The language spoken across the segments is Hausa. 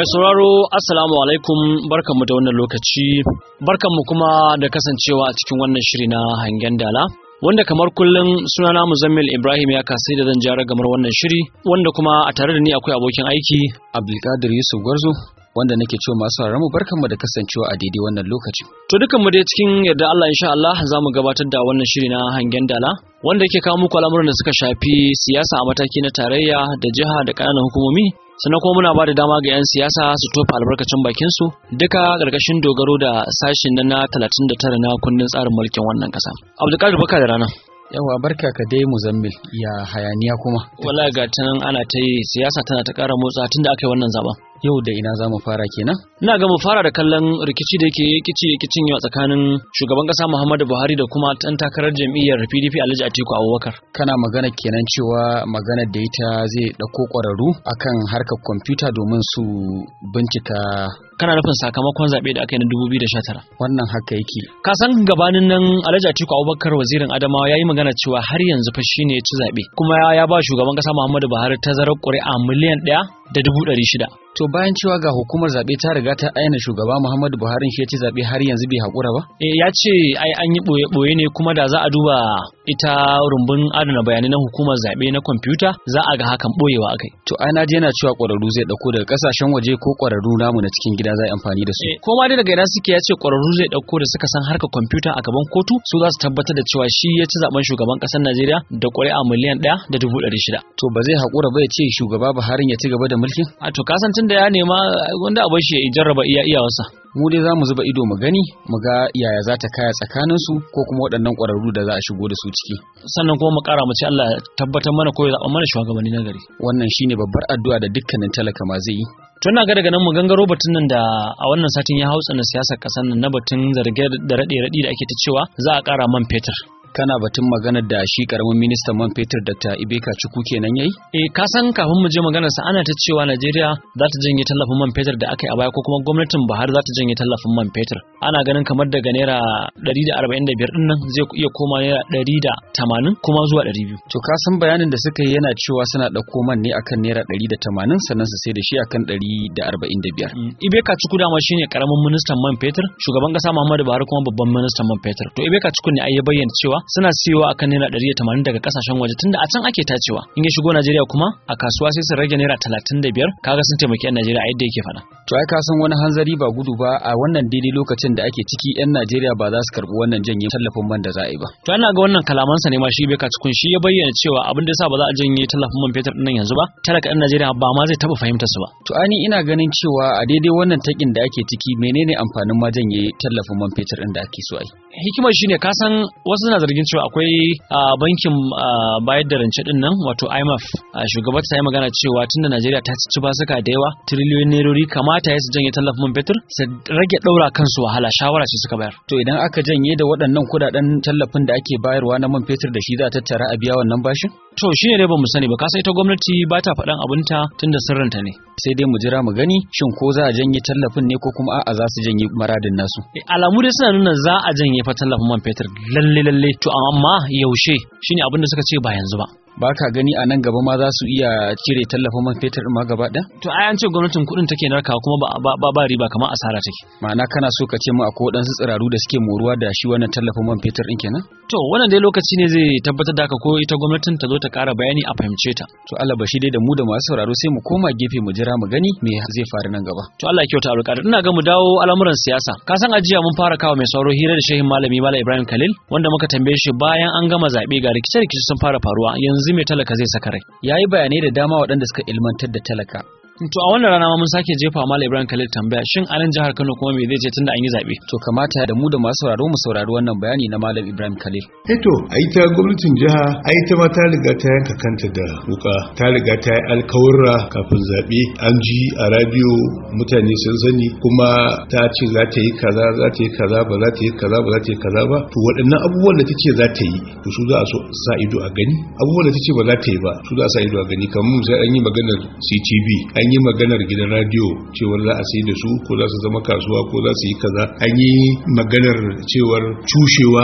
mai sauraro assalamu alaikum barkanmu da wannan lokaci barkanmu kuma da kasancewa a cikin wannan shiri na hangen dala wanda kamar kullum sunana muzammil ibrahim ya kasai da zan jara gamar wannan shiri wanda kuma a tare da ni akwai abokin aiki abdulkadir yusuf gwarzo wanda nake cewa masu mu barkanmu da kasancewa a daidai wannan lokaci to dukanmu dai cikin yarda Allah insha Allah za mu gabatar da wannan shiri na hangen dala wanda yake kawo muku al'amuran da suka shafi siyasa a mataki na tarayya da jiha da ƙananan hukumomi sannan kuma muna ba da dama ga 'yan siyasa su tofa albarkacin bakin su duka ƙarƙashin dogaro da sashin na 39 na kundin tsarin mulkin wannan ƙasa abdulkadir baka da rana yawa barka ka dai muzammil ya hayaniya kuma wallahi ga nan ana ta yi siyasa tana ta ƙara motsa tunda aka yi wannan zaben yau da ina za mu fara kenan ina ga mu fara da kallon rikici da yake kici kicin yau tsakanin shugaban kasa Muhammadu Buhari da kuma ɗan takarar jam'iyyar PDP Alhaji Atiku Abubakar kana magana kenan cewa magana da ita zai ɗauko ƙwararru akan harkar kwamfuta domin su bincika kana nufin sakamakon zaɓe da aka yi na 2019 wannan haka yake ka san gabanin nan Alhaji Atiku Abubakar wazirin Adamawa yayi magana cewa har yanzu fa shine ya ci zaɓe kuma ya ba shugaban kasa Muhammadu Buhari tazarar ƙuri'a miliyan ɗaya da dubu ɗari shida. To bayan cewa ga hukumar zaɓe ta riga ta aina shugaba Muhammadu Buhari shi ya ci zaɓe har yanzu bai haƙura ba? Eh ya ce ai an yi ɓoye-ɓoye ne kuma da za a duba ita rumbun adana bayanai na hukumar zaɓe na kwamfuta za a ga hakan ɓoyewa akai. To ai na je yana cewa ƙwararru zai ɗauko daga ƙasashen waje ko ƙwararru namu na cikin gida za a amfani da su. Eh ko ma dai daga ina suke ya ce ƙwararru zai ɗauko da suka san harkar kwamfuta a gaban kotu su za su tabbatar da cewa shi ya ci zaɓen shugaban ƙasar Najeriya da ƙuri'a miliyan ɗaya da dubu ɗari shida. To ba zai haƙura ba ya ce shugaba Buhari ya ci gaba da mulkin? a to kasancin da ya nema wanda a bashi ya jarraba iya iyawarsa mu dai za mu zuba ido mu gani mu ga yaya za ta kaya tsakanin su ko kuma waɗannan ƙwararru da za a shigo da su ciki sannan kuma mu ƙara mu ce Allah tabbatar mana ko ya zaɓa mana shugabanni na gari wannan shine babbar addu'a da dukkanin talaka ma zai yi to ina ga daga nan mu gangaro batun nan da a wannan satin ya hautsa na siyasar ƙasar nan na batun zarge da raɗe-raɗi da ake ta cewa za a ƙara man fetur kana batun maganar da shi karamin ministan man fetur Dr. Ibeka Chukwu kenan yayi? Eh ka san kafin mu je maganar sa ana ta cewa Najeriya za ta janye tallafin man fetur da aka yi a baya ko kuma gwamnatin Buhari za ta janye tallafin man fetur. Ana ganin kamar daga naira 145 din nan zai iya koma naira 180 kuma zuwa 200. To ka san bayanin da suka yi yana cewa suna ɗauko man ne akan naira 180 sannan su sai da shi akan 145. Ibeka Chukwu dama shine karamin ministan man fetur, shugaban kasa Muhammadu Buhari kuma babban ministan man fetur. To Ibeka Chukwu ne ai ya bayyana cewa suna siyowa akan naira ɗari da tamanin daga kasashen waje tunda a can ake tacewa in ya shigo Najeriya kuma a kasuwa sai su rage naira talatin da biyar kaga sun taimaki 'yan Najeriya a yadda yake faɗa. To ai ka san wani hanzari ba gudu ba a wannan daidai lokacin da ake ciki 'yan Najeriya ba za su karɓi wannan janye tallafin man da za a yi ba. To ana ga wannan kalamansa ne ma shi bai cikun shi ya bayyana cewa abin da yasa ba za a janye tallafin man fetur ɗin yanzu ba talaka 'yan Najeriya ba ma zai taɓa fahimtar su ba. To ani ina ganin cewa a daidai wannan takin da ake ciki menene amfanin ma janye tallafin man fetur ɗin da ake so a yi. Hikimar shine ka san wasu suna zargin cewa akwai a bankin bayar da rance din nan wato IMF shugaba ta yi magana cewa tunda Najeriya ta ci basuka da yawa triliyoyin nerori kamata ya su janye tallafin man fetur su rage daura kansu wahala shawara ce suka bayar to idan aka janye da waɗannan kudaden tallafin da ake bayarwa na man fetur da shi za a tattara a biya wannan bashin to shi ne dai ba mu sani ba kasa ita gwamnati ba ta faɗan abinta tunda sirrinta ne sai dai mu jira mu gani shin ko za a janye tallafin ne ko kuma a'a za su janye maradin nasu alamu dai suna nuna za a janye fa tallafin man fetur lalle lalle to amma yaushe shine abin da suka ce ba yanzu ba ba ka gani a nan gaba ma za su iya cire tallafin man fetur ma gaba ɗaya? To ai an ce gwamnatin kuɗin take narkawa kuma ba, ba, ba riba kamar asara take. Ma'ana kana so ka ce mu akwai waɗansu tsiraru da suke moruwa da shi wannan tallafin man fetur ɗin kenan? To wannan dai lokaci ne zai tabbatar da haka ko ita gwamnatin ta zo ta ƙara bayani a fahimce ta. To Allah bashi dai da mu da masu sauraro sai mu koma gefe mu jira mu gani me zai faru nan gaba. To Allah ya kyauta alƙadar ina ga mu dawo al'amuran siyasa. Ka san ajiya mun fara kawo mai sauro hira da shehin malami Malam Ibrahim Khalil wanda muka tambaye shi bayan an gama zaɓe ga rikice-rikice sun fara faruwa yanzu mai talaka zai saka rai. Ya yi bayanai da dama waɗanda suka ilmantar da talaka. To a wannan rana ma mun sake jefa Malam Ibrahim Khalil tambaya shin a nan jihar Kano kuma me zai ce tunda an yi zabe? To kamata da mu da masu sauraro mu saurari wannan bayani na Malam Ibrahim Khalil. Eh to ai ta gwamnatin jiha ai ta ma ta riga ta yanka kanta da wuka ta riga ta yi alkawurra kafin zabe an ji a radio mutane sun sani kuma ta ce za ta yi kaza za ta yi kaza ba za ta yi kaza ba za ta yi kaza ba to waɗannan abubuwan da ta ce za ta yi to su za a so sa ido a gani abubuwan da ta ce ba za ta yi ba su za a sa ido a gani kamar sai an yi maganar CTV an yi maganar gidan radio cewar za a sai da su ko za su zama kasuwa ko za su yi kaza an yi maganar cewar cushewa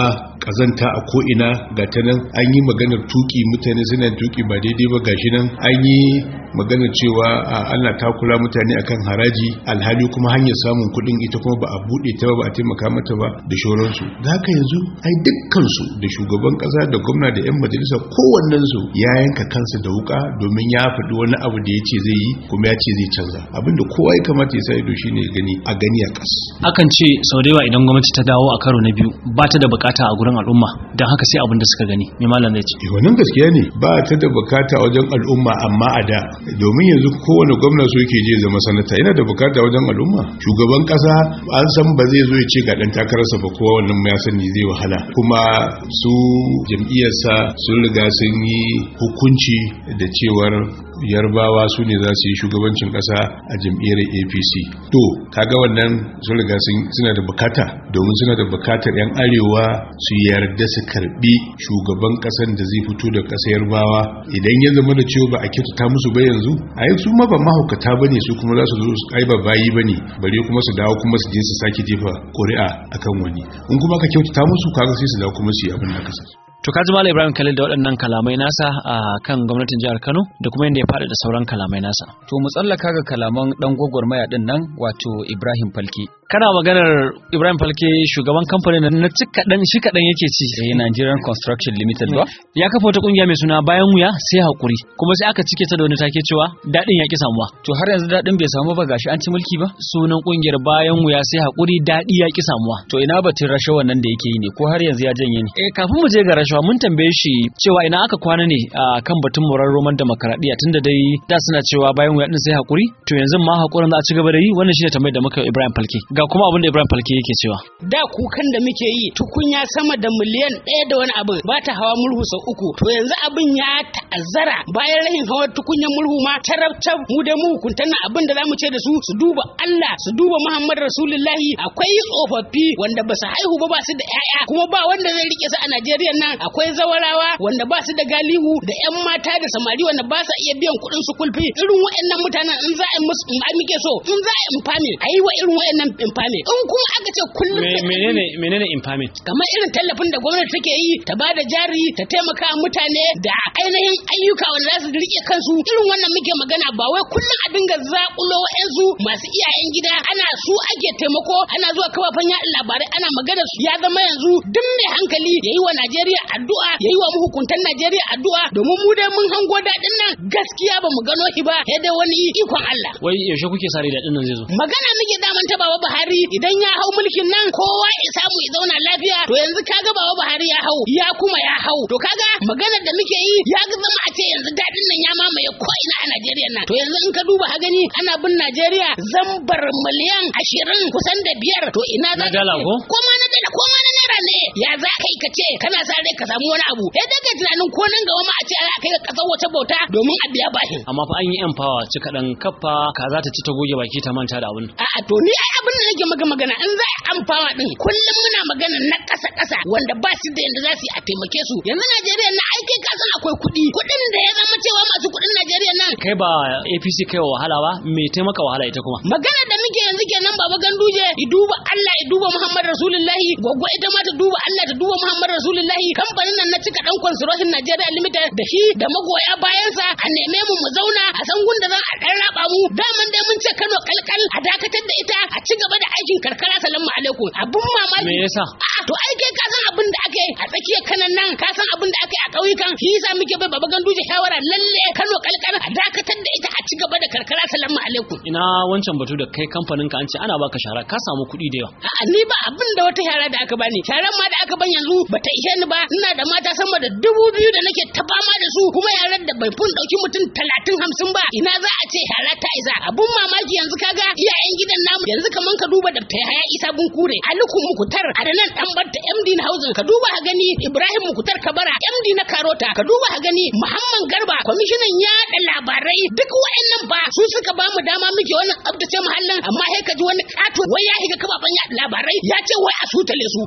kazanta a ko'ina ga ta nan an yi maganar tuki mutane suna tuki ba daidai ba gashi nan an yi maganar cewa a Allah ta kula mutane akan haraji alhali kuma hanyar samun kuɗin ita kuma ba a buɗe ta ba ba a taimaka mata ba da shoransu da haka yanzu ai dukkansu da shugaban ƙasa da gwamna da 'yan majalisa kowannensu ya yanka kansa da wuka domin ya faɗi wani abu da ya ce zai yi kuma ya ce zai canza abinda kowa ya kamata ya sa ido shine gani a gani a ƙas akan ce sau da yawa idan gwamnati ta dawo a karo na biyu ba ta da bukata a gurin al'umma don haka sai abin da suka gani mai malam zai ce Eh, wannan gaskiya ne ba ta da bukata wajen al'umma amma a da domin yanzu kowane gwamna so yake je zama sanata yana da bukata wajen al'umma shugaban kasa an san ba zai zo ya ce ga dan takararsa ba kowa wannan ya sani zai wahala kuma su jam'iyyarsa sun riga sun yi hukunci da cewar yarbawa su ne za su yi shugabancin kasa a jam'iyyar apc to kaga wannan sun riga sun- suna da bukata domin suna da bukatar 'yan arewa su yarda su karbi shugaban kasan da zai fito da kasa yarbawa idan ya zama da cewa ba a kyautata musu ba yanzu a yi su ma ba mahaukata ba ne su kuma za su zo su ai ba bayi ba ne bare kuma su dawo kuma su je su sake jefa ƙuri'a akan wani in kuma ka kyautata musu kaga sai su dawo kuma su yi abin da ka sa to ka ji malam ibrahim khalil da waɗannan kalamai nasa a kan gwamnatin jihar kano da kuma yadda ya faɗi da sauran kalamai nasa To mu tsallaka ga kalaman dan gwagwarmaya din nan wato Ibrahim Falki. kana maganar ibrahim falke shugaban kamfanin na ci kaɗan shi kaɗan yake ci Eh Nigerian Construction Limited ba? ya kafa wata ƙungiya mai suna bayan wuya sai haƙuri kuma sai aka cike ta da wani take cewa daɗin ya ƙi samuwa To har yanzu daɗin bai samu ba gashi an ci mulki ba? sunan ƙungiyar bayan wuya sai haƙuri daɗi ya ƙi samuwa To ina batun rashawan nan da yake yi ne ko har yanzu ya janye ne? Eh kafin mu je ga rashawa mun tambaye shi cewa ina aka kwana ne a kan batun murar roman demokaradiyya tunda dai da suna cewa bayan wuya din sai hakuri to yanzu ma hakurin za a ci gaba da yi wannan shine tambayar da muka yi Ibrahim Falke ga kuma abin da Ibrahim Falke yake cewa da kukan da muke yi tukunya sama da miliyan ɗaya da wani abin ba ta hawa murhu sau uku to yanzu abin ya ta'azzara bayan rahin hawa tukunyar murhu ma tarabtab mu da mu hukuntan nan abin da zamu ce da su su duba Allah su duba Muhammad Rasulullahi akwai tsofaffi wanda ba su haihu ba ba su da ƴaƴa kuma ba wanda zai rike su a Najeriya nan akwai zawarawa wanda ba su da galihu da ƴan mata da samari wanda ba sa iya biyan kuɗin su kulfi irin waɗannan mutanen in za a yi musu in muke so in za a yi infame a yi wa irin waɗannan infame in kuma aka ce kullum Me- menene menene infaming kamar irin tallafin da gwamnati take yi ta ba da jari ta taimaka wa mutane da ainihin ayyuka wanda za su rike kansu irin wannan muke magana ba wai kullum a dinga zakulo wa'yansu masu iyayen gida ana su ake taimako ana zuwa kafafen yaɗa labarai ana magana su ya zama yanzu duk mai hankali ya yi wa Najeriya addu'a ya yi wa mahukuntan Najeriya addu'a domin mu dai mun hango daɗin nan gaskiya ba mu gano shi ba sai dai wani ikon Allah wai yaushe kuke sare daɗin nan zai zo magana muke daman ta baba Buhari idan ya hau mulkin nan kowa ya samu ya zauna lafiya to yanzu kaga baba Buhari ya hau ya kuma ya hau to kaga magana da muke yi ya ga zama a ce yanzu dadin nan ya mamaye ko ina a Najeriya nan to yanzu in ka duba ha gani ana bin Najeriya zambar miliyan ashirin kusan da biyar to ina za Na ka dala ce? ko? ko ma na dala ko ma na naira ne ya za ka yi ka ce kana sa rai ka samu wani abu sai daga tunanin ko nan gaba ma a ce ana kai ka kasar wata bauta domin a biya bashin amma fa an yi yan fawa ci kaɗan kaffa kaza ta ci ta goge baki ta manta da abin A'a to ni ai abin da nake maka magana in za a amfawa din kullum muna magana na ƙasa ƙasa wanda ba su da yanda za su yi a taimake su yanzu Najeriya na aikai ka san akwai kuɗi kuɗin da ya zama cewa masu kuɗin Najeriya nan kai ba APC kai wa wahala ba me taimaka wahala ita kuma magana da muke yanzu kenan baba ganduje i duba Allah i duba Muhammad Rasulullahi gwaggwa ita ma ta duba Allah ta duba Muhammad Rasulullahi kamfanin nan na cika dan construction Nigeria Limited da shi da magoya bayansa a neme mu mu zauna a san gunda za a dan raba mu daman dai mun ce Kano kalkal a dakatar da ita a ci gaba da aikin karkara salamu alaikum abun mamaki me yasa A'a to ai kai ka san abin da aka yi a tsakiyar kanan nan ka san abin da aka yi a ƙauyukan shi yasa muke bai baba ganduje shawara lalle Kano kalkal a dakatar da ita a ci gaba da karkara salamu alaikum ina wancan batu da kai kamfanin ka an ce ana baka shara ka samu kuɗi da yawa A'a ni ba abin da wata shara da aka bani sharan ma da aka ban yanzu bata ishe ni ba ina da mata sama da dubu biyu da nake ta fama da su kuma yaran da bai fun dauki mutum talatin hamsin ba ina za a ce shara ta isa abun mamaki yanzu kaga iyayen gidan namu yanzu kaman ka duba da ta haya isa bun kure aliku mukutar a da nan dan barta md na housing ka duba ha gani ibrahim mukutar kabara md na karota ka duba ha gani muhammad garba kwamishinan yaɗa labarai duk wa'annan ba su suka bamu dama muke wannan tsabtace muhallin amma sai ka ji wani kato wai ya higa kafafen yaɗa labarai ya ce wai a sutale su wannan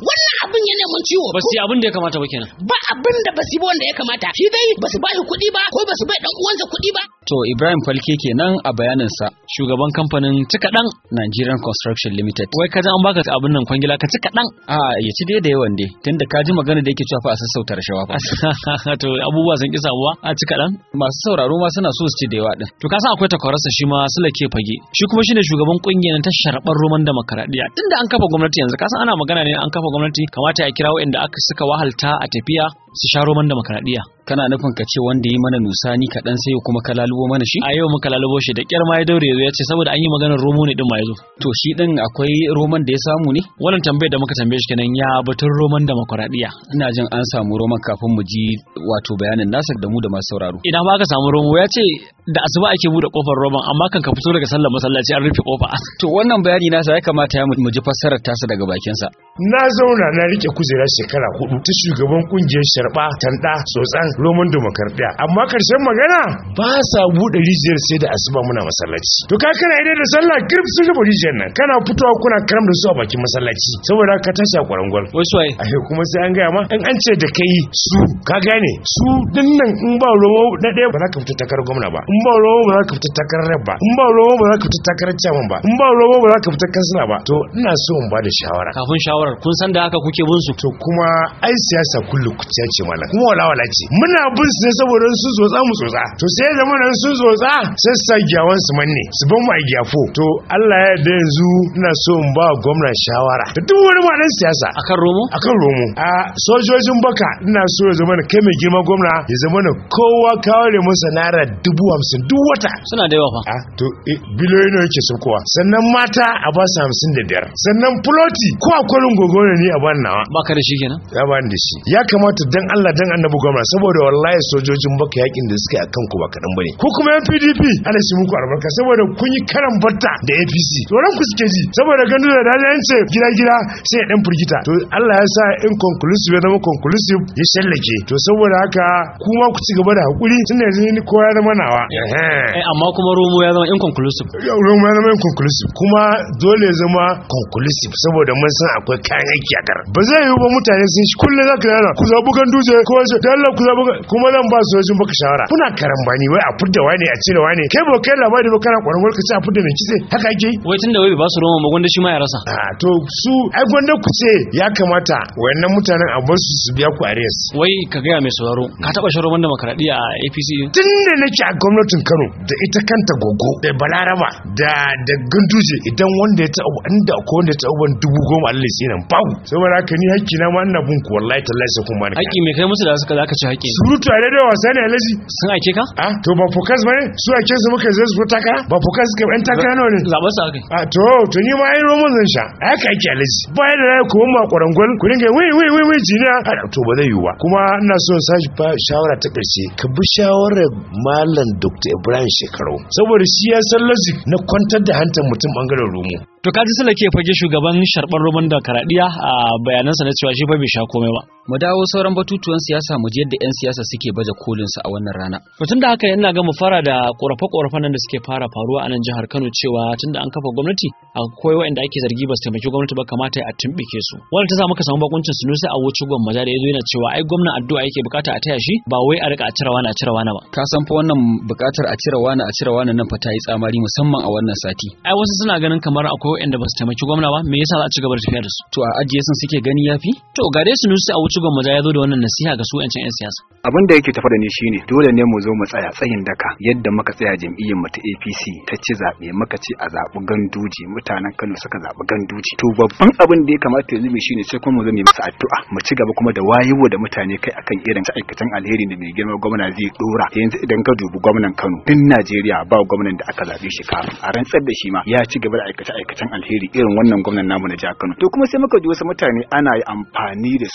abin ya neman ciwo ba su yi abin da ya kamata ba kenan ba abin da ba su yi ba wanda ya kamata shi dai ba su ba shi kuɗi ba ko ba su bai dan uwansa kuɗi ba To Ibrahim Falke kenan a bayaninsa shugaban kamfanin cika dan Nigerian Construction Limited. wai ka ji an baka abin nan kwangila ka cika dan A ya ci dai da yawan dai tunda ka ji magana da yake cewa fa a sassauta rashawa fa. to abubuwa sun ki samuwa a cika dan Masu sauraro ma suna so su ci da yawa din. to ka san akwai takwararsa shi ma Sule ke fage shi kuma shine shugaban kungiyar ta sharɓar roman demokaradiyya tunda an kafa gwamnati yanzu ka san ana magana ne an kafa gwamnati kamata ya kira waɗanda aka suka wahalta a tafiya su sha roman demokaradiyya Kana nufin ka ce wanda yi mana nusani kaɗan sai kuma ka lalubo mana shi? a yau muka lalubo shi da kyar ma ya daure yazo ya ce saboda an yi maganar romo ne din ma yazo To shi ɗin akwai roman da ya samu ne? wannan tambayar da muka tambaye shi kenan ya batun roman demokaradiyya Ina jin an samu roman kafin mu ji wato bayanin nasa da mu da masu sauraro. idan ba ka samu romo ya ce da asuba ake bude kofar roman amma kan ka fito daga sallar masallaci an rufe kofa To wannan bayani nasa ya kamata ya mu ji fassarar tasa daga bakinsa. na zauna na rike kujerar shekara hudu ta shugaban kungiyar sharba tanda tsotsan roman demokardiya amma karshen magana ba sa bude rijiyar sai da asuba muna masallaci to ka kana idai da sallah kirf sun rufe rijiyar nan kana fitowa kuna karam da su a bakin masallaci saboda ka tashi a kwarangwal wai suwaye ashe kuma sai an gaya ma in an ce da kai su ka gane su dinnan in ba romo na ɗaya ba za ka fita takarar gwamna ba in ba romo ba za ka fita takarar rep ba in ba romo ba za ka fita takarar chairman ba in ba romo ba za ka fita kansila ba to ina so in ba da shawara kafin shawarar kun san da haka kuke bin su to kuma ai siyasa kullu kuciya ce malam kuma wala wala ce muna bin su ne saboda sun tsotsa mu tsotsa to sai da mana sun tsotsa sai su sa giyawan su manne su ban mu a giyafo to Allah ya yarda yanzu ina so in ba gwamna shawara da duk wani malan siyasa akan romo akan romo a sojojin baka ina so ya zama da kai mai girma gwamna ya zama da kowa kaware masa naira dubu hamsin duk wata suna da yawa fa a to eh, biliyoyi ne yake saukowa sannan mata a ba su hamsin da biyar sannan fuloti ko a kwarin gogo ne ni a ban nawa baka da shi kenan ya bani da shi ya kamata dan Allah dan annabi gwamna saboda wallahi sojojin baka yakin da suka yi akan ku ba kadan bane ko kuma yan PDP ana shi muku albarka saboda kun yi karan batta da APC tsoron ku suke ji saboda ganin da dai an ce gida gida sai ya dan firgita to Allah ya sa inconclusive ya zama conclusive ya shallake to saboda haka kuma ku ci gaba da hakuri tunda yanzu ni kowa ya zama nawa eh amma kuma romo ya zama inconclusive yaurin ma zama conclusive kuma dole ya zama conclusive saboda mun san akwai kayan aiki a kar ba zai yiwu ba mutane sun shi kullum zaka yana ku zaɓi kan duje ko wace da Allah ku zaɓi kuma zan ba su wajen baka shawara kuna karambani wai a fudda wani a cire wani kai ba kai labari ba kana kwaran ka ce a fudda mai kitse haka ake yi wai tunda wai bai ba su romo ba gwanda shi ma ya rasa a to su ai gwanda ku ce ya kamata wayannan mutanen a bar su su biya ku arrears wai ka gaya mai sauraro ka taba shan roman demokaradiyya a APC tun da nake a gwamnatin Kano da ita kanta gogo da Balaraba da da Ganduje idan wanda ya taɓa inda ko wanda ya taɓa ban dubu goma Allah ya nan babu saboda haka ni hakki na ma ina bin ku wallahi tallahi sai kun bani haƙi mai kai musu da suka zaka ci haƙi surutu a daidai wasa ne alaji sun aike ka a to ba fokas bane su ake su muka zai su takara ba fokas ga ɗan takara nawa ne zaɓar su aka a to to ni ma ai roman zan sha a haka ake alaji bayan da ku ma kwarangwal ku dinga wai wai wai wai jiniya a to ba zai yiwu ba kuma ina so sashi fa shawara ta ƙarshe ka bi shawarar malam Dr. Ibrahim Shekarau saboda shi ya san logic na kwantar da hantar mutum bangaren romo to kaji sala ke fage shugaban sharɓar roman demokaradiyya a bayanansa na cewa shi fa bai sha komai ba Mu dawo sauran batutuwan siyasa mu ji yadda 'yan siyasa suke baje kolin su a wannan rana. To tunda haka yana ga mu fara da korafe-korafen nan da suke fara faruwa a nan jihar Kano cewa tunda an kafa gwamnati akwai waɗanda ake zargi ba su taimaki gwamnati ba kamata a tumbike su. Wannan ta sa muka samu bakuncin Sunusi a wuce gwamma da yazo yana cewa ai gwamnan addu'a yake bukata a taya shi ba wai a rika a cire wani a cire wani ba. Ka san fa wannan bukatar a cire wani a cire wani nan fa ta yi tsamari musamman a wannan sati. Ai wasu suna ganin kamar akwai waɗanda ba su taimaki gwamna ba me yasa za a ci gaba da tafiya da su. To a ajiye sun suke gani yafi? To ga dai Sunusi a wuce gwamma ya zo da wannan nasiha ga su 'yancin 'yan siyasa. abin da yake tafa da ni shine dole ne mu zo mu tsaya tsayin daka yadda muka tsaya jam'iyyar mu ta APC ta ci zabe muka ce a zabi ganduje mutanen Kano suka zabi ganduje to babban abin da ya kamata yanzu mu shine sai kuma mu zo mu masa addu'a mu ci gaba kuma da wayewa da mutane kai akan irin aikatan alheri da mai girma gwamna zai dora yanzu idan ka dubi gwamnan Kano din Najeriya ba gwamnan da aka zabe shi kafin a rantsar da shi ma ya ci gaba da aikata aikatan alheri irin wannan gwamnan namu na jihar Kano to kuma sai muka ji wasu mutane ana yi amfani da su daga cikin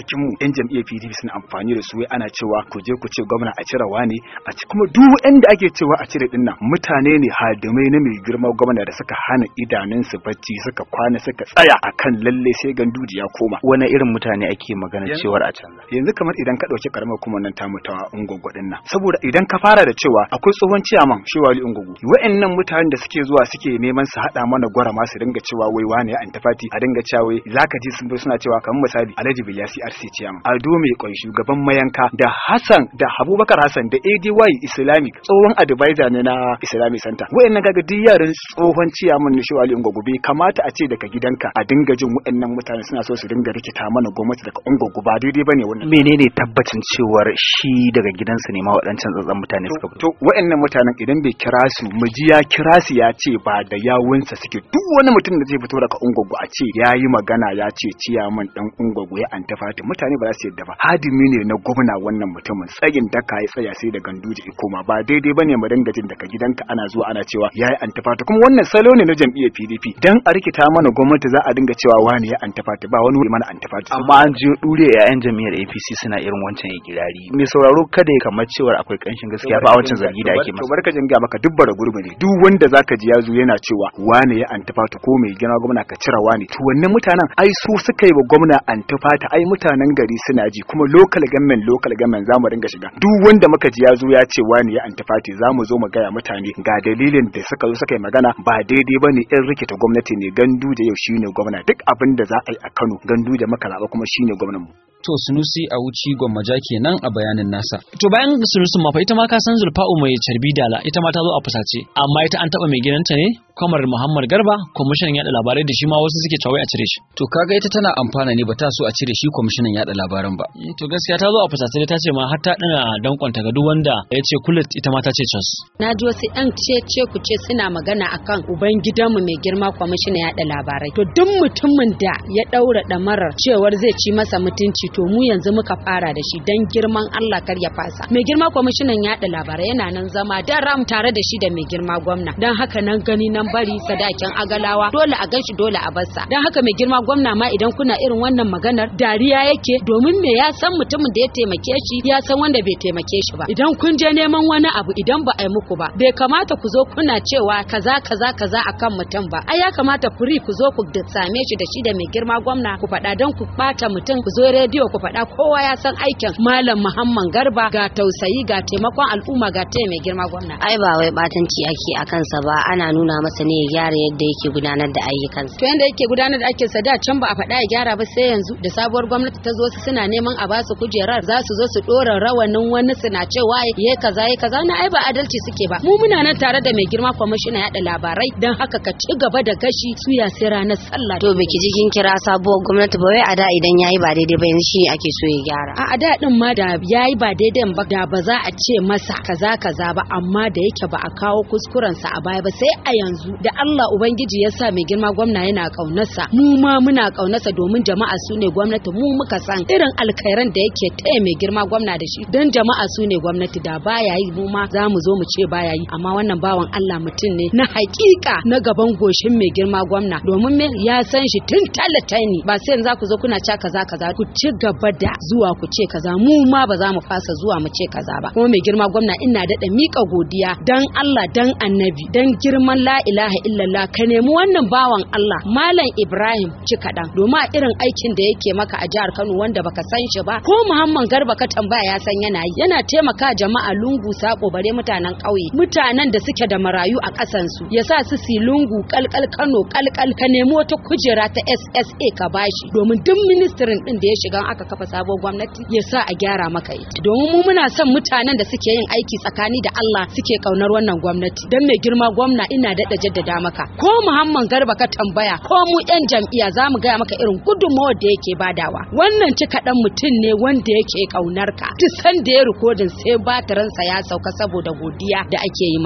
cikin mu yan jam'iyyar PDP suna amfani da su wai ana cewa ku je ku ce gwamna a cire wani a ci kuma duk wanda ake cewa a cire dinnan mutane ne hadimai na mai girma gwamna da suka hana idanunsu bacci suka kwana suka tsaya akan lalle sai ganduji ya koma wani irin mutane ake magana Yanzu- cewar a canza yanzu kamar idan ka ɗauki karamar kuma nan tamu ta ungogo din nan saboda idan ka fara da cewa akwai tsohon ciyaman shi wali ungogo wa'annan mutanen da suke zuwa suke neman su haɗa mana gwara ma su dinga cewa wai wane ya antafati a dinga cewa wai zaka ji sun zo suna cewa kamar misali Alhaji Bilyasi RC ciyaman Ado mai kwai shugaban mayanka da Hassan da Abubakar Hassan da ADY Islamic tsohon advisor ne na Islamic Center wa'annan kaga duk yaran tsohon ciyaman ne shi wali ungogo bai kamata a ce daga gidanka a dinga jin wa'annan mutane suna so su dinga rikita mana gwamnati daga ungogo ba daidai bane wannan menene tabbacin cewar shi daga gidansa ne ma waɗancan tsatsan mutane suka fito to wa'annan mutanen idan bai kira su mu ji ya kira su ya ce ba da yawunsa suke duk wani mutum da zai fito daga ungogo a ce ya yi magana ya ce ciyaman dan ungogo ya antafati mutane ba za su yadda ba hadimi ne na gwamna wannan mutumin tsayin daka ya tsaya sai da ganduje ya koma ba daidai bane mu dinga jin daga gidanka ana zuwa ana cewa ya yi antafati kuma wannan salo ne na jam'iyyar PDP dan a rikita mana gwamnati za a dinga cewa wani ya antafati ba wani mana antafati amma an ji dure yayan jami'ar APC suna irin wancan ikirari mai sauraro kada ya kamar cewar akwai kanshin gaskiya ba a wancan zargi da ake to masa barka jinga maka duk bara gurbi ne duk wanda zaka ji yazo yana cewa wane ya antafata ko mai gina gwamna ka cira wane to wannan mutanen ai su suka yi wa gwamna antafata ai mutanen gari suna ji kuma local government local government zamu ringa shiga duk wanda muka ji yazo ya ce wane ya antafati zamu zo mu gaya mutane ga dalilin da suka zo suka yi magana ba daidai bane in rikita gwamnati ne gandu da yau shine gwamna duk abin da za a yi a Kano gandu da muka zaba kuma shine gwamnan mu To Sunusi a wuci gwammaja kenan a bayanin nasa. To bayan sunusun ma fa ita ma ka san Zulfa'u mai carbi dala ita ma ta zo a fusace amma ita an taba mai gidanta ne kamar Muhammad Garba kwamishinan yada labarai da shi ma wasu suke cewa wai a cire shi. To kaga ita tana amfana ne ba ta so a cire shi kwamishinan yada labaran ba. Mm, To gaskiya ta zo a fusace ne ta ce ma har ta dina dankonta ga duk wanda ya ce kulit ita ma ta ce cas. Na ji wasu ‘yan ce ku ce suna magana akan uban gidanmu mai girma kwamishina yaɗa labarai. To duk mutumin da ya ɗaura ɗamarar cewar zai ci masa mutunci to mu yanzu muka fara da shi don girman Allah kar ya fasa. Mai girma kwamishinan yaɗa labarai yana nan zama daram tare da shi da mai girma gwamna. Don haka nan gani nan bari sadakin agalawa dole a ganshi dole a barsa. Don haka mai girma gwamna ma idan kuna irin wannan maganar dariya yake domin me ya san mutumin da ya taimake shi ya san wanda bai taimake shi ba. Idan kun je neman wani abu idan ba a yi muku ba bai kamata ku zo kuna cewa kaza kaza kaza akan mutum ba ai ya kamata furi ku zo ku da same shi da shi da mai girma gwamna ku faɗa don ku ɓata mutum ku zo rediyo ku faɗa kowa ya san aikin malam muhammad garba ga tausayi ga taimakon al'umma ga taya mai girma gwamna ai ba wai batanci ake a kansa ba ana nuna masa ne ya gyara yadda yake gudanar da ayyukansa to yanda yake gudanar da aikinsa da can ba a faɗa ya gyara ba sai yanzu da sabuwar gwamnati ta zo su suna neman a basu kujerar za su zo su ɗora rawanin wani suna cewa ya kaza ya kaza na ai ba adalci suke ba mu muna nan tare da mai girma kwamishina yaɗa labarai don haka ka ci gaba da gashi suya sai ranar sallah to biki ji kin kira sabuwar gwamnati ba wai a da idan yayi ba daidai ba yanzu shi ake so ya gyara a a da din ma da yayi ba daidai ba da ba za a ce masa kaza kaza ba amma da yake ba a kawo kuskurensa a baya ba sai a yanzu da Allah ubangiji ya sa mai girma gwamna yana kaunarsa mu ma muna kaunarsa domin jama'a su ne gwamnati mu muka san irin alkhairan da yake taya mai girma gwamna da shi dan jama'a su ne gwamnati da baya yi mu ma za mu zo mu ce baya yi amma wannan bawan Allah mutum ne na hakika na gaban goshin mai girma gwamna domin me ya san shi tun talatani ba sai yanzu za ku zo kuna ca kaza kaza ku ci gaba da zuwa ku ce kaza mu ma ba za mu fasa zuwa mu ce kaza ba kuma mai girma gwamna ina daɗa miƙa godiya dan Allah dan annabi dan girman la ilaha illallah ka nemi wannan bawan Allah malam Ibrahim ci kaɗan domin a irin aikin da yake maka a jihar Kano wanda baka san shi ba ko Muhammad Garba ka tambaya ya san yana yi yana taimaka jama'a lungu sako bare mutanen ƙauye mutanen da suke da marayu a ƙasan su ya sa su si lungu kalkal Kano kalkal ka nemi wata kujera ta SSA ka bashi domin duk ministirin din da ya shiga aka kafa sabon gwamnati ya sa a gyara maka ita domin mu muna son mutanen da suke yin aiki tsakani da Allah suke kaunar wannan gwamnati dan mai girma gwamna ina daɗa jaddada maka ko Muhammad Garba ka tambaya ko mu yan jam'iyya za mu gaya maka irin gudunmawar da yake badawa wannan ci kaɗan mutum ne wanda yake kaunar ka duk sanda ya rikodin sai batiransa ya sauka saboda godiya da ake yi masa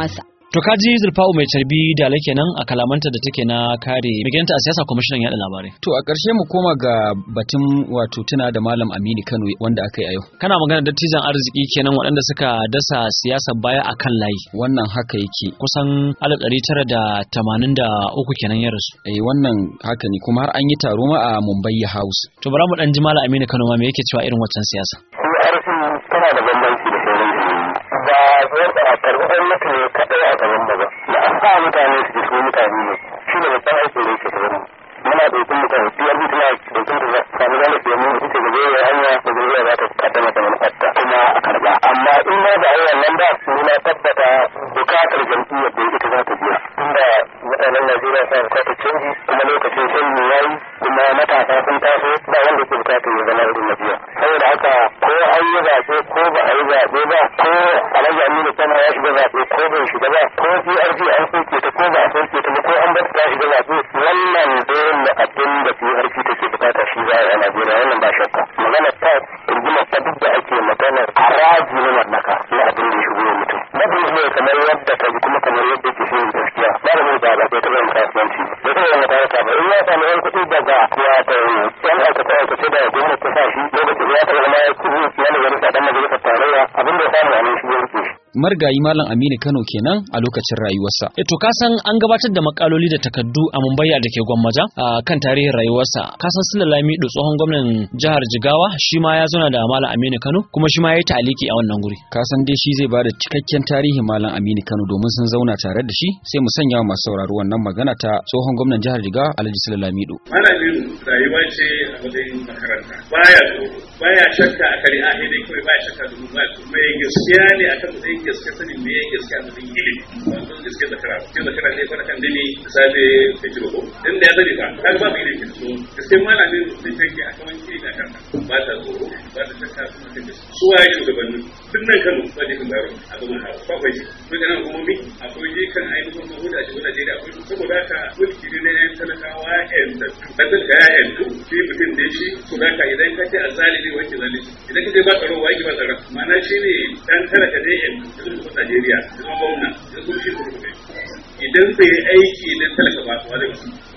To ka ji Zulfa'u mai carbi da kenan a kalamanta da take na kare miganta a siyasa kwamishinan yaɗa labarai. To a ƙarshe mu koma ga batun wato tuna da Malam Aminu Kano wanda aka yi a yau. Kana magana dattijan arziki kenan waɗanda suka dasa siyasa baya a kan layi. Wannan haka yake. Kusan alif ɗari tara da tamanin da uku kenan ya rasu. Eh wannan haka ne kuma har an yi taro ma a Mumbai House. To bara mu ɗan ji Malam Aminu Kano ma me yake cewa irin waccan siyasa. PRC tana da bambanci da sauran jami'ai. Ba a karɓi gwamnati ne kaɗai a gaban ba ba. Da an sa mutane su su mutane ne. Shi ne babban aikin da yake gaban mu. Muna ɗaukin mutane PRC tana ɗaukin da sami zama ke mu ita ga zai hanya da zai za ta kaddama da manufarta kuma a karɓa. Amma in ma ba a yi wannan ba ni na tabbata bukatar jam'iyyar da ita za ta biya. Inda mutanen Najeriya sa bukatar canji kuma lokacin canji ya yi kuma matasa sun taso ba wanda ke bukatar ya zama irin na biya. Saboda haka ko an yi zaɓe ko ba a yi zaɓe ba ko alhaji aminu kana ya shiga zaɓe ko bai shiga ba ko PRP an soke ta ko ba a soke ta ba ko an bar ta shiga zaɓe wannan dole abin da PRP take bukata shi za a yi a Najeriya wannan ba shakka. Magana ta rigimar ta duk da ake magana haraji na mallaka na abin da ya shigo wa mutum. Babin ne kamar yadda ta ji kuma kamar yadda ke shirin gaskiya. Ba da mai ba ba bai taɓa yin kasuwanci. Bai taɓa yin makaranta ba. In ya samu yan kuɗi daga wata yan aikace aikace da gwamnati ta sa shi lokacin ya taɓa zama ya kuɗi ya ne wani sadan majalisar tarayya abin da ya samu a nan shi ya rike shi. Margayi Malam Aminu Kano kenan a lokacin rayuwarsa. E to ka san an gabatar da makaloli da takaddu a Mumbai da ke Gwammaja a kan tarihin rayuwarsa. Ka san Sula Lamido tsohon gwamnan jihar Jigawa shi ma ya zauna da Malam Aminu Kano kuma shi ma ya yi ta'aliki a wannan guri. Ka san dai shi zai bada cikakken tarihin Malam Aminu Kano domin sun zauna tare da shi sai mu sanya wa masu sauraro wannan magana ta tsohon gwamnan jihar Jigawa Alhaji Sula Lamido. Malam Aminu rayuwa ce a matsayin makaranta. Baya tsoro, baya shakka a kare a dai kawai baya shakka da mu baya mai gaskiya ne akan matsayin gaskiya sanin me yake gaskiya a matsayin ilimi. Wato gaskiya da karatu. Gaskiya da karatu ne fara kan dini da safe da kiro ko. Dan da ya sani ba, kaga babu ilimi so gaskiya Malam Aminu sai take a kaman ilimi a kanka. Ba ta tsoro, ba ta shakka kuma ta gaskiya. Su waye shugabannin duk nan Kano ba ne kan bayar a gaban hawa. Ba kwai shi. Mun ga kuma mi akwai jikan ainihin mahuda shi Najeriya akwai saboda haka mulki ne na yan talakawa yan da kasar ka ya yanzu shi mutum da shi to da ka idan ka ce a zalimi wanke zalimi idan ka ce ba tsaro wa ba tsaro ma'ana shi ne dan talaka ne yan da kuma Najeriya da kuma gwamna da kuma shi kuma idan bai aiki na talaka ba to wani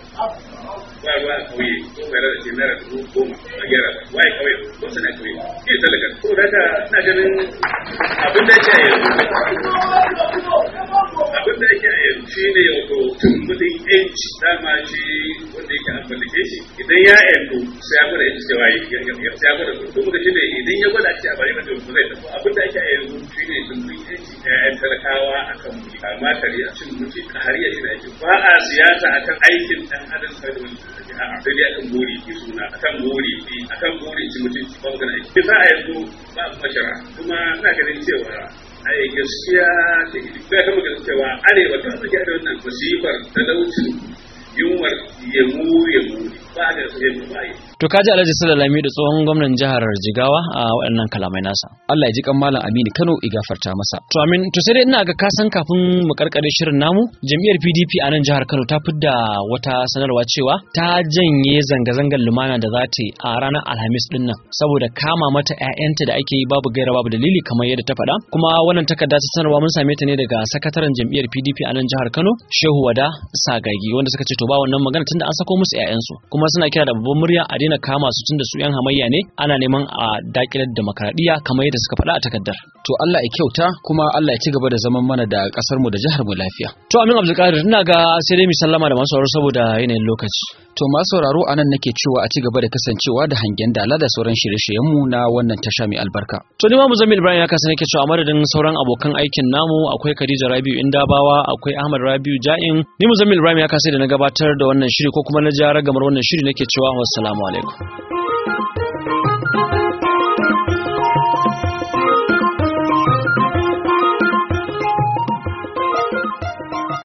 ba ruwa a kauye ko mai rada ce naira dubu goma a gyara ba waye kauye ko suna kauye ke talaka ko da ka ina ganin abin da yake a yanzu abin da yake a yanzu shi ne wato tumbuɗin yanci dama shi wanda yake an mallake shi idan ya yanzu sai ya gwada yanci cewa sai ya gwada domin da shi ne idan ya gwada shi a bari mata wasu zai tafi abin da ake a yanzu shi ne tumbuɗin yanci ƴaƴan talakawa a kan mulki amma kariya cin mulki a hariya shi ne ba a siyasa akan aikin ɗan adam sai da wani a'a sai dai akan gori ki suna akan gori ki akan gori ci mutunci ba magana aiki za a yanzu ba mashara kuma ina ganin cewa ai gaskiya da ilimi ya kama ganin cewa arewa ta suke da wannan masifar talaucin yunwar yemu yemu ba da su yemu ba yi To kaji Alhaji Sula Lami da tsohon gwamnan jihar Jigawa a waɗannan kalamai nasa. Allah ya ji kan Malam Aminu Kano ya gafarta masa. To amin to sai dai ina ga kasan kafin mu karkare shirin namu jam'iyyar PDP a nan jihar Kano ta fidda wata sanarwa cewa ta janye zanga-zangar lumana da za ta yi a ranar Alhamis din nan saboda kama mata ƴaƴanta da ake yi babu gaira babu dalili kamar yadda ta faɗa. Kuma wannan takarda ta sanarwa mun same ta ne daga sakataren jam'iyyar PDP a nan jihar Kano Shehu Wada Sagagi wanda suka ce to ba wannan magana tunda an sako musu ƴaƴansu kuma suna kira da babban murya a daina kama su tunda su yan hamayya ne ana neman a dakilar demokradiyya kamar yadda suka faɗa a takardar. To Allah ya kyauta kuma Allah ya ci gaba da zaman mana da kasar mu da jihar mu lafiya. To Amin Abdulkadir ina ga sai dai mu sallama da masu sauraro saboda yanayin lokaci. To masu sauraro anan nake cewa a ci gaba da kasancewa da hangen dala da sauran shirye-shiryen mu na wannan tasha mai albarka. To ni ma Muzammil Ibrahim ya kasa nake cewa a madadin sauran abokan aikin namu akwai Khadija Rabiu Indabawa akwai Ahmad Rabiu Ja'in ni Muzammil Ibrahim ya kasa da na gabatar da wannan shiri ko kuma na jara gamar wannan shiri nake cewa wassalamu alaikum.